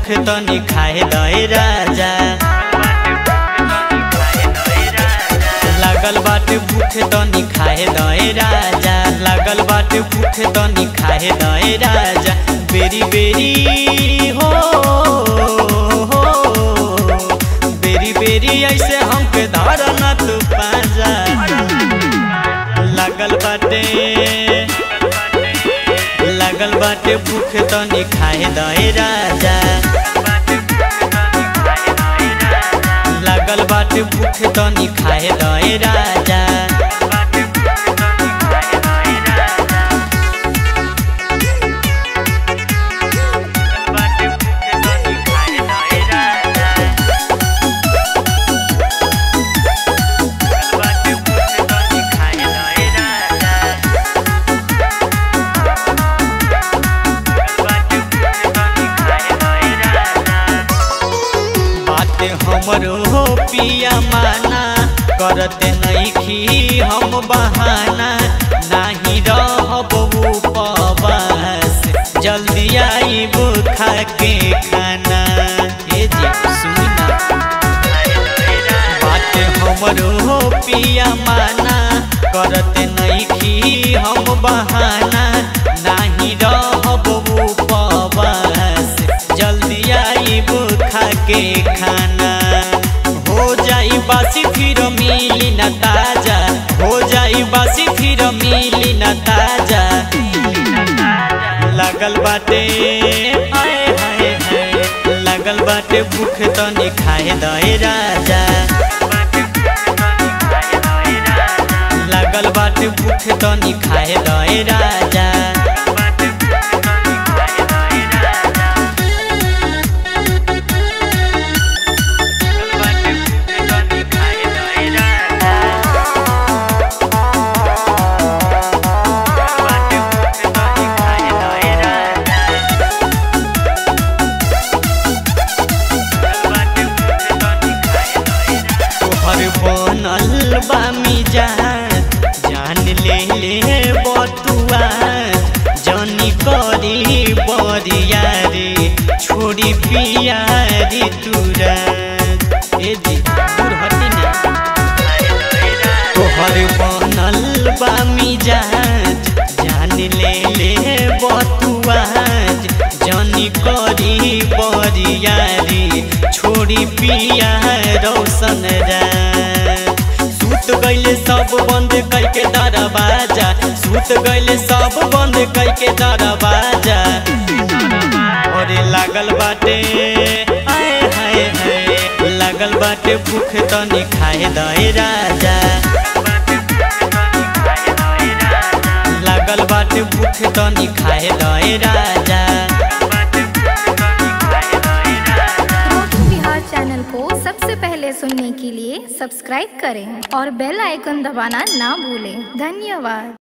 तनी खाए दए राजा लागल बाटे भूख तनी खाए दए राजा लागल बाटे भूख तनी खाए दए राजा बेरी बेरी हो हो बेरी बेरी ऐसे हमके धरना तू पाजा लागल बाटे लागल बाटे भूख तनी खाए दए राजा लागल बाटे भूख तनी खाए दए राजा बात हमरो हो पिया माना करते नईखी हम बहाना नाही रहब उपवास जल्दी आईब खा के खाना हे जी सुना बात हमरो हो पिया माना करते नईखी हम बहाना नाही रहब उपवास जल्दी आईब खा के खाना हो जाई बासी फिर मिली न ताजा हो जाई बासी फिर मिली न ताजा लागल बाटे हाय हाय हाय लागल बाटे भूख तनी खाए दए राजा लागल बाटे भूख तनी खाए दए राजा तोहर बनल बा मिजान जान ले ले बतुआ जनी करी बरिया रे छोड़ी पिया रे तुरा ए जी दूर हटी ना तोहर बनल बा मिजान जान ले ले बतुआ जनी करी बरिया रे छोड़ी पिया रोशन रात सूत गईले सब बंद करके दरवाजा सूत गईले सब बंद करके दरवाजा अरे लागल बाटे हाय हाय हाय लागल बाटे भूख तनी खाए दए राजा लागल बाटे भूख तनी खाए दए राजा मोटू बिहार चैनल को सबसे पहले सुनने के लिए सब्सक्राइब करें और बेल आइकन दबाना ना भूलें धन्यवाद